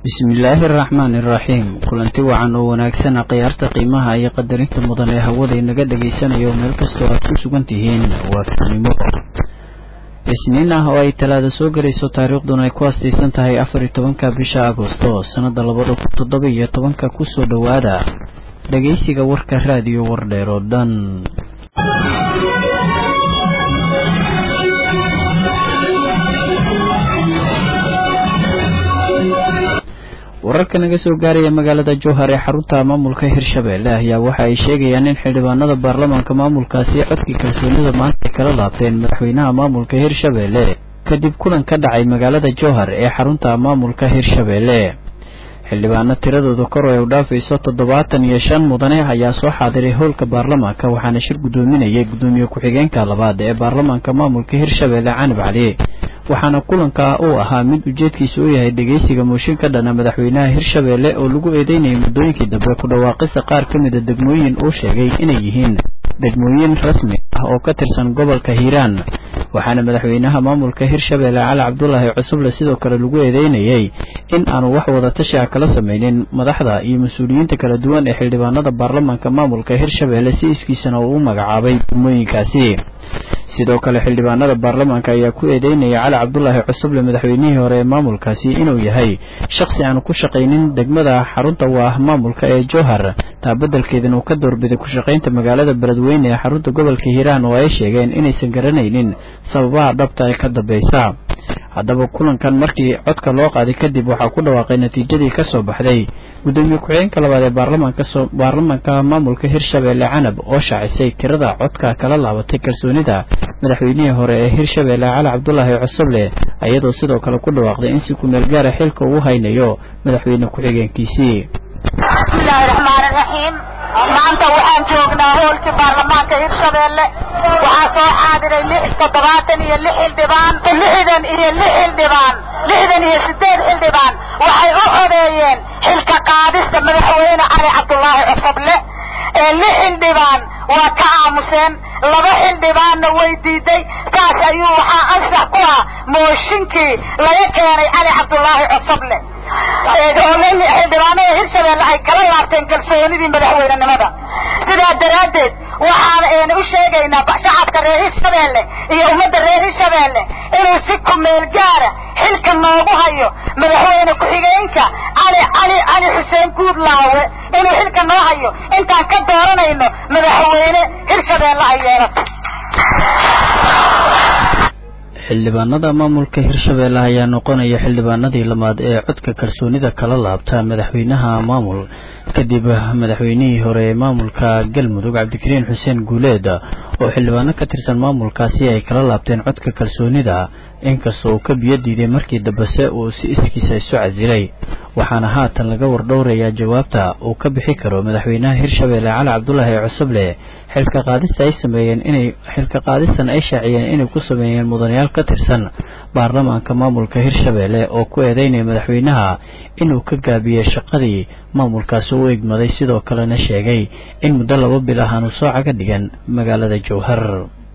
bismillaahi araxmaani iraxiim kulanti wacan oo wanaagsan khiyaarta qiimaha iyo qadarinta mudan ee hawada inaga dhagaysanayo meel kastoo aad ku sugan tihiin waa fidnimo isniin ah oo ay talaada soo garayso taariikhduna ay ku astaysan tahay afar iyo tobanka bisha agosto sannada labada kun toddoba iyo tobanka kusoo dhowaada dhagaysiga warka raadiyo wardheer oo dhan wararka naga soo gaaraya magaalada jowhar ee xarunta maamulka hirshabelle ayaa waxa ay sheegayaan in xildhibaanada baarlamaanka maamulkaasi codkii kalsoonida maanta ay kala laabteen madaxweynaha maamulka hirshabelle kadib kulan ka dhacay magaalada jowhar ee xarunta maamulka hirshabelle xildhibaano tiradooda kor ay u dhaafayso toddobaatan iyo shan mudane ayaa soo xaadiray howlka baarlamaanka waxaana shir guddoominayay guddoomiye ku-xigeenka labaad ee baarlamaanka maamulka hirshabelle canab cali waxaana kulanka uu ahaa mid ujeedkiisa u yahay dhegeysiga mooshin ka dhana madaxweynaha hirshabelle oo lagu eedeynayay muddooyinkii dambe ku dhawaaqista qaar ka mida degmooyin uu sheegay inay yihiin degmooyin rasmi ah oo ka tirsan gobolka hiiraan waxaana madaxweynaha maamulka hirshabelle cali cabdulaahi cusuble sidoo kale lagu eedeynayay in aanu wax wadatashi ah kala sameynin madaxda iyo mas-uuliyiinta kala duwan ee xildhibaanada baarlamaanka maamulka hirshabelle si iskiisana uu u magacaabay degmooyinkaasi sidoo kale xildhibaanada baarlamaanka ayaa ku eedeynaya cali cabdulaahi cusuble madaxweynihii hore ee maamulkaasi inuu yahay shakhsi aanu ku shaqaynin degmada xarunta u ah maamulka ee jowhar taa beddelkeedana uu ka doorbiday ku-shaqaynta magaalada beledweyne ee xarunta gobolka hiiraan oo ay sheegeen inaysan garanaynin sababaha dhabta ee ka dambeysa haddaba kulankan markii codka loo qaaday kadib waxaa ku dhawaaqay natiijadii ka soo baxday guddoomiye ku-xigeenka labaad ee baarlamaanka maamulka hirshabelle canab oo shaacisay tirada codka kala laabatay kalsoonida madaxweynihii hore ee hirshabelle cali cabdulaahi cusuble iyadoo sidoo kale ku dhawaaqday in si kumeel gaara xilka uu haynayo madaxweyne ku-xigeenkiisii bismillaahi raxmaani raxiim maanta waxaan joognaa hoolkii baarlamaanka hirshabelle waxaa soo xaadiray lix toddobaatan iyo lix xildhibaan lixdan iyo lix xildhibaan lixdan iyo sideed xildhibaan waxay u codeeyeen xilka qaadista madaxweyne cali cabdulaahi cusuble ee lix xildhibaan waa ka aamuseen laba xildhibaanna way diiday saas ayuu waxaa ansax ku ah mooshinkii laga keenay cali cabdulaahi cusuble xildhibaanada hirshabelle ay kala laabteen kalsoonidii madaxweynenimada sidaa daraaddeed waxaan u sheegaynaa shacabka reer hirshabelle iyo ummadda reer hirshabelle inuu si kumeel gaara xilka noogu hayo madaxweyne ku-xigeenka cali cali cali xuseen guudlaawe inuu xilka noo hayo intaan ka dooranayno madaxweyne hirshabelle ay yeelato xildhibaanada maamulka hirshabelle ayaa noqonaya xildhibaanadii lamaad ee codka kalsoonida kala laabta madaxweynaha maamul kadib madaxweynihii hore ee maamulka galmudug cabdikariin xuseen guuleed oo xildhibaano ka tirsan maamulkaasi ay kala laabteen codka kalsoonida inkastoo uu ka biyo diiday markii dambese uu si iskiisa isu casilay waxaana haatan laga wardhowrayaa jawaabta uu ka bixi karo madaxweynaha hirshabelle cali cabdulaahi cusuble xilka qaadista ay sameeyeen inay xilka qaadistan ay shaaciyeen inay ku sameeyeen mudanayaal ka tirsan baarlamaanka maamulka hirshabelle oo ku eedeynaya madaxweynaha inuu ka gaabiyey shaqadii maamulkaasi u egmaday sidoo kalena sheegay in muddo laba bil ah aanu soo caga dhigan magaalada jowhar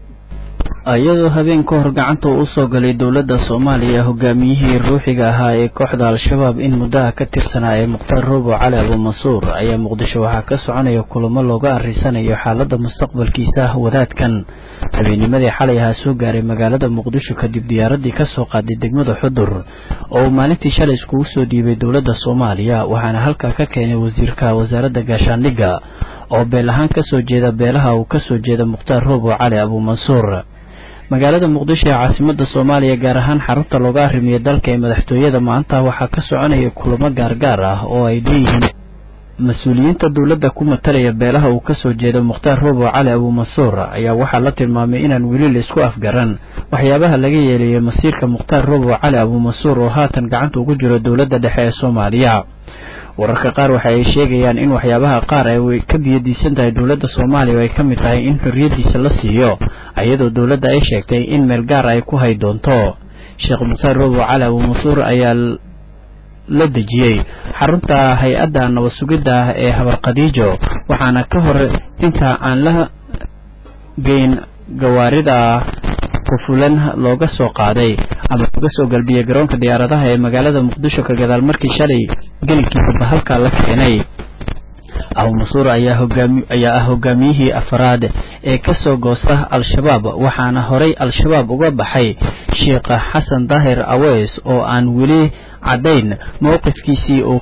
iyadoo habeen ka hor gacanta uu usoo galay dowladda soomaaliya hogaamiyihii ruuxiga ahaa ee kooxda al-shabaab in muddaha ka tirsanaa ee mukhtaar roobo cali abuumansuur ayaa muqdisho waxaa ka soconaya kulamo looga arrisanayo xaaladda mustaqbalkiisa wadaadkan habeennimadii xalay ahaa soo gaaray magaalada muqdisho kadib diyaaraddii ka soo qaaday degmada xudur oo uu maalintii shalay iskugu soo dhiibay dowladda soomaaliya waxaana halkaa ka keenay wasiirka wasaaradda gaashaandhigga oo beel ahaan kasoo jeeda beelaha uu kasoo jeeda mukhtaar roobo cali abuumansuur magaalada muqdisho ee caasimada soomaaliya gaar ahaan xarunta looga arrimiyo dalka ee madaxtooyada maanta waxaa ka soconaya kulamo gaargaar ah oo ay leeyihiin mas-uuliyiinta dowladda ku matalaya beelaha uu kasoo jeedo mukhtaar roobo cali abuumansuur ayaa waxaa la tilmaamay inaan weli la isku afgaran waxyaabaha laga yeelayo masiirka mukhtaar roobo cali abuumansuur oo haatan gacanta ugu jiro dowladda dhexe ee soomaaliya wararka qaar waxa ay sheegayaan in waxyaabaha qaar ay ka biyadiisan tahay dowladda soomaaliya oo ay ka mid tahay in xorriyaddiisa la siiyo iyadoo dowladda ay sheegtay in meel gaar ay ku hay doonto sheekh mukhtaar roobo cali abuumansuur ayaa la dejiyey xarunta hay-adda nabad sugidda ee habar khadiijo waxaana ka hor inta aan la geyn gawaarida qufulan looga soo qaaday ama looga soo galbiyey garoonka diyaaradaha ee magaalada muqdisho ka gadaal markii shalay gelinkiisaba halkaa la keenay abu masuur ayaa ah hogaamiyihii afraad ee ka soo goosta al-shabaab waxaana horay al-shabaab uga baxay sheekh xasan daahir aweys oo aan weli caddayn mowqifkiisii uu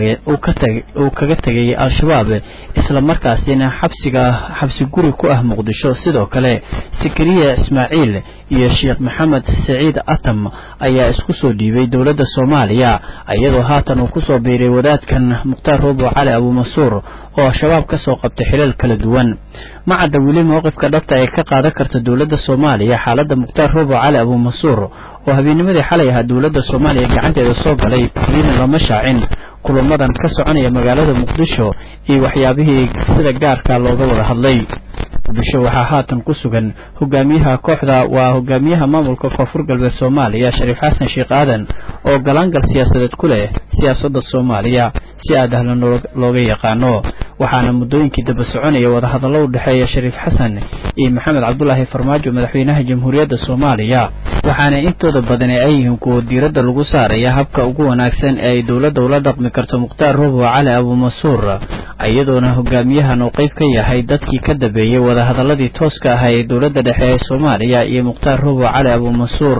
kaga tegay al-shabaab isla markaasina xabsiga xabsi guri ku ah muqdisho sidoo kale sakariya ismaaciil iyo sheekh maxamed saciid atam ayaa isku soo dhiibay dowladda soomaaliya iyadoo haatan uu kusoo biiray wadaadkan mukhtaar roobo cali abumasuur oo al-shabaab ka soo qabtay xilal kala duwan ma cadda weli mowqifka dhabta ee ka qaadan karta dowladda soomaaliya xaaladda mukhtaar roobo cali abumasuur oo habeennimadii xalay ahaa dowladda soomaaliya gacanteeda soo galay weliina lama shaacin kulamadan ka soconaya magaalada muqdisho iyo waxyaabihii sida gaarka looga wada hadlay muqdisho waxaa haatan ku sugan hogaamiyaha kooxda waa hogaamiyaha maamulka koonfur galbeed soomaaliya shariif xasan sheekh aadan oo galaangal siyaasadeed ku leh siyaasadda soomaaliya si aadahlan looga yaqaano waxaana muddooyinkii daba soconaya wadahadallo u dhexeeya shariif xasan iyo maxamed cabdulaahi farmaajo madaxweynaha jamhuuriyadda soomaaliya waxaana intooda badani ay yihiin kuwa diiradda lagu saaraya habka ugu wanaagsan ee ay dowladda ula dhaqmi karto mukhtaar robo cali abumasuur iyadoona hogaamiyahan uu qayb ka yahay dadkii ka dambeeyey wadahadaladii tooska ahaa ee dowladda dhexe ee soomaaliya iyo mukhtaar robo cali abumasuur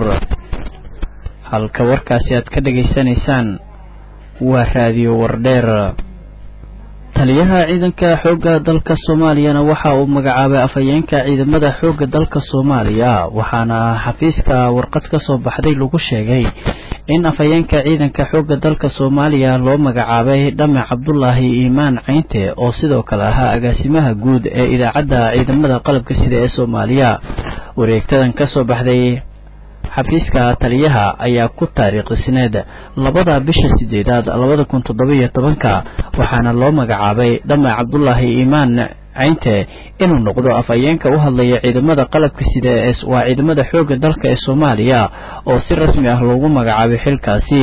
halka warkaasi aad ka dhegaysanaysaan waa raadiyo wardheer taliyaha ciidanka xoogga dalka soomaaliyana waxa uu magacaabay afhayeenka ciidamada xoogga dalka soomaaliya waxaana xafiiska warqad ka soo baxday lagu sheegay in afhayeenka ciidanka xoogga dalka soomaaliya loo magacaabay dhame cabdulaahi iimaan caynte oo sidoo kale ahaa agaasimaha guud ee idaacadda ciidamada qalabka sida ee soomaaliya wareegtadan ka soo baxday xafiiska taliyaha ayaa ku taariikhisneed labada bisha sideedaad labada kun toddoba-iyo tobanka waxaana loo magacaabay dhame cabdulaahi iimaan caynte inuu noqdo afhayeenka u hadlaya ciidamada qalabka sida ee waa ciidamada xoogga dalka ee soomaaliya oo si rasmi ah loogu magacaabay xilkaasi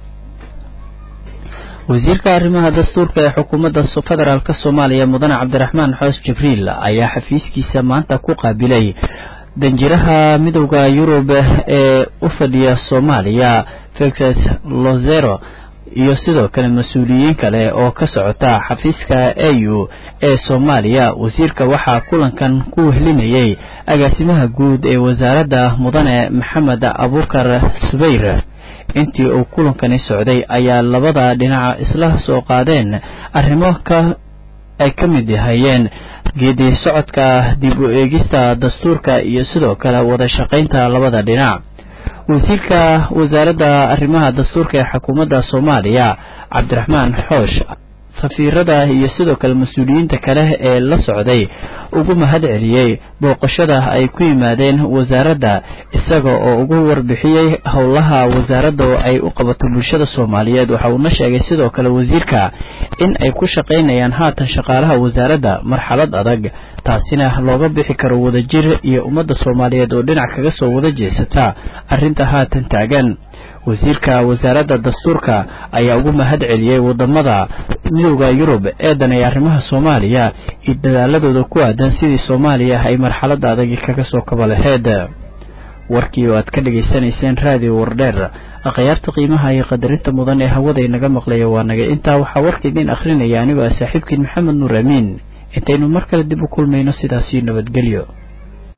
wasiirka arrimaha dastuurka ee xukuumadda federaalk soomaaliya mudane cabdiraxmaan xoos jibriil ayaa xafiiskiisa maanta ku qaabilay danjiraha midowda yurub ee u fadhiya soomaaliya fexes lozero iyo sidoo kale mas-uuliyiin kale oo ka socota xafiiska au ee soomaaliya wasiirka waxaa kulankan ku wehlinayay agaasimaha guud ee wasaaradda mudane maxamed abuukar subayr intii uu kulankani socday ayaa labada dhinac isla soo qaadeen arrimo ka ay ka mid yahayeen geedi socodka dib u eegista dastuurka iyo sidoo kale wada shaqaynta labada dhinac wasiirka wasaaradda arrimaha dastuurka ee xukuumadda soomaaliya cabdiraxmaan xoosh safiirada iyo sidoo kale mas-uuliyiinta kale ee la socday ugu mahad celiyey booqashada ay ku yimaadeen wasaaradda isaga oo ugu warbixiyey howlaha wasaaradda oo ay u qabato bulshada soomaaliyeed waxa uuna sheegay sidoo kale wasiirka in ay ku shaqaynayaan haatan shaqaalaha wasaaradda marxalad adag taasina looga bixi karo wadajir iyo ummadda soomaaliyeed oo dhinac kaga soo wada jeesata arrinta haatan taagan wasiirka wasaaradda dastuurka ayaa ugu mahad celiyey wadamada midowda yurub ee danay arrimaha soomaaliya iyo dadaaladooda ku aadan sidii soomaaliya ay marxaladda adagi kaga soo kaba laheyd warkii oo aad ka dhegaysanayseen raadiyo wardheer akhyaarta qiimaha iyo qadarinta mudan ee hawada inaga maqlaya waa naga intaa waxaa warka idiin akhrinaya anigoo ah saaxiibkiin maxamed nuur amiin intaynu mar kale dib u kulmayno sidaasiyo nabadgelyo